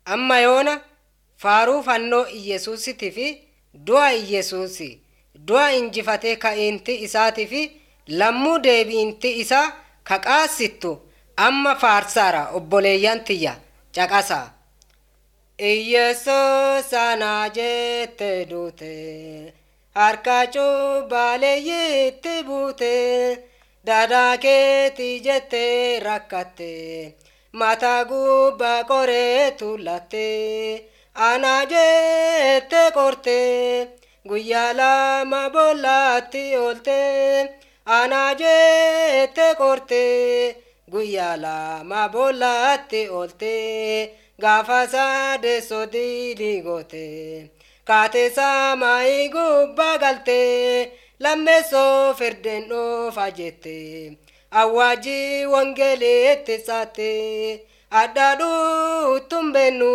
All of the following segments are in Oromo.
amma yoona faaruu fannoo iyyesuusitii fi du'a iyyesuusi du'a injifatee ka'iinti isaatii fi lammuu deebi'inti isaa ka qaassittu amma faarsaara obboleeyyan tiyya caqasaa. Iyyesuus anaa jette duute harka cubbaleeyyitti buute dadaa keetii jette rakkatte mataa gubbaa qoree tuulatte anaa jette qorte guyyaa lama bollaatti oolte anaa jette qorte guyyaa lama bollaatti oolte. gaafa saadessoo diidii goote kaate saamaayii gubbaa galte lammeessoo firdeen dhoofa jette awwaajii wangeleetti saatte addaadhuu tumbennu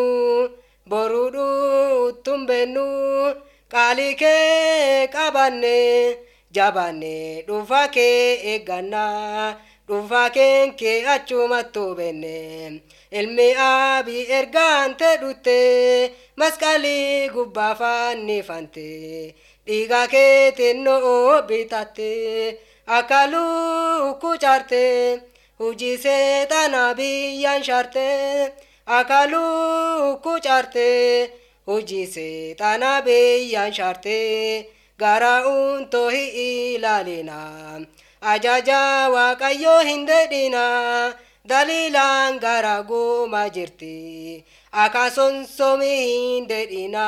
boruudhuu tumbennu qaalii kee qabanne jabanne dhufa kee eeggannaa dhufa keenkee achumattuu benne ilmi aabii ergaante dhutte masqalii gubbaa fannifante dhiiga keetiin no'oo bitatte akka lukkuu caarte hujii seexanaa biyyaan shaarte akka lukkuu caarte hujii seexanaa biyyaan shaarte gara uuntoo hin ilaalina ajaja waaqayyoo hin dedhina. daliilaan gara guuma jirti akka sonsomii hin dedhina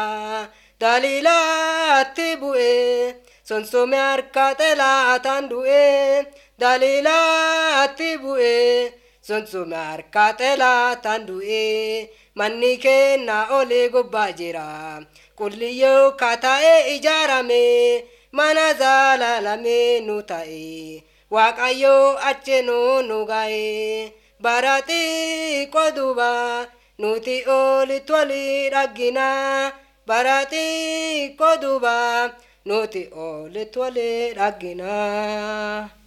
daliilaatti bu'e sonsomii harka xelaataan du'e daliilaatti bu'e sonsomii harka xelaataan du'e manni kennaa olee gubbaa jira qulliyyoo kataa'ee ijaarame mana zaalaalamee nu ta'e waaqayyoo acheenuu nu ga'e. baratii qoduba nuti olitti walii dhaggina baratii qoduba nuti olitti walii dhaggina.